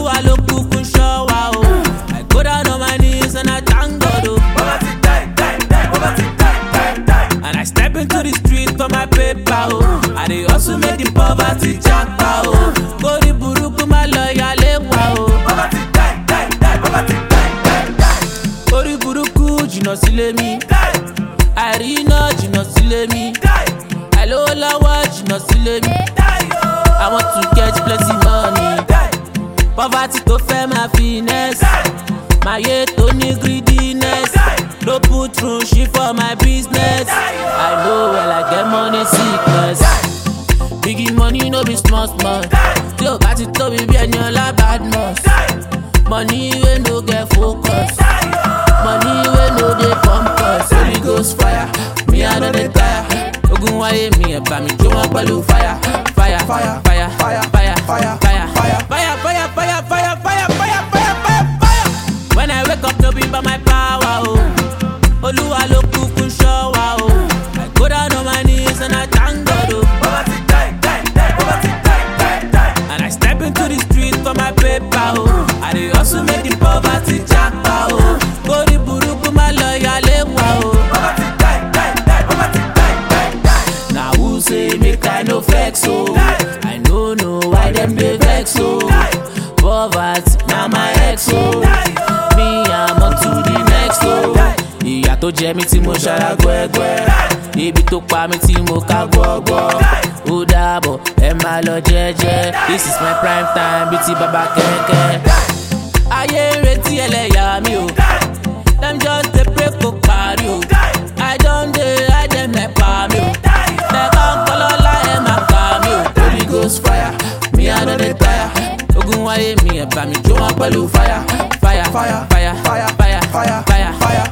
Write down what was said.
olúwa ló kúkú ṣọ́ wa o i go down on my knees and i thank god o. Poverty die, die, die, poverty die, die, die. And I step into the street for my paper, oh. I dey hustle make the poverty japa, oh. Kórí burúkú má lọ yálé wa, oh. Poverty die, die, die, poverty die, die, die. Kórí burúkú jìnnà sílé mi. Die, Àìríná jìnnà sílé mi. die, Àìlówó lọ́wọ́ jìnnà sílé mi. die, oh. I want to get plenty money. Die, Poverty tó fẹ́ máa finesse. Máyé tó ní greediness. No put through shit for my business. I know well I get money sickness. Biggie money no be small small. Tí o bá ti tóbi bí ẹni ọlá badmus. Money wey no get focus. Money wey no dey pump us. Holy ghost fire, me I no dey tire. Ogun wáyé mi ẹ̀ bá mi jó wọn pẹ̀lú fire. Fire, fire, fire, fire, fire, fire, fire, fire, fire, fire, fire, fire, fire, fire, fire, fire, fire. When I wake up no be by my power o. Olúwa ló kúkú ṣọ́ wa o. I go down on my knees and I thank God o. poverty die, die, die, poverty die, die, die. And I step into the street for my paper, oh. I dey hustle make the poverty japa, oh. Kórí burúkú má lọ yálé wa, oh. Poverty die, die, die, poverty die, die, die. Na who say make I no flex, oh. I no know why them dey vex, oh. Poverty na my ex, oh. Me I'm on to the next, oh. Ìyà tó jẹ mí tí mo ṣara gbẹ́gbẹ́. Ibi tó pa mí tí mo ká gbọ́gbọ́. Ó dàbọ̀ ẹ máa lọ jẹ́jẹ́. This is my prime time bíi ti bàbá kẹ̀kẹ́. Ayé ń retí ẹlẹ́yà mi o. Dem just dey pray kó parí o. I don dey hide dem nepa mi o. Tẹ̀kọ́ ń kọ́ lọ́la ẹ̀ máa pa mi o. Holy ghost fire, mi I no dey tire. Ogun wáyé mi ẹ̀ bá mi jó wọn pẹ̀lú fire. Fire, fire, fire, fire, fire, fire, fire, fire,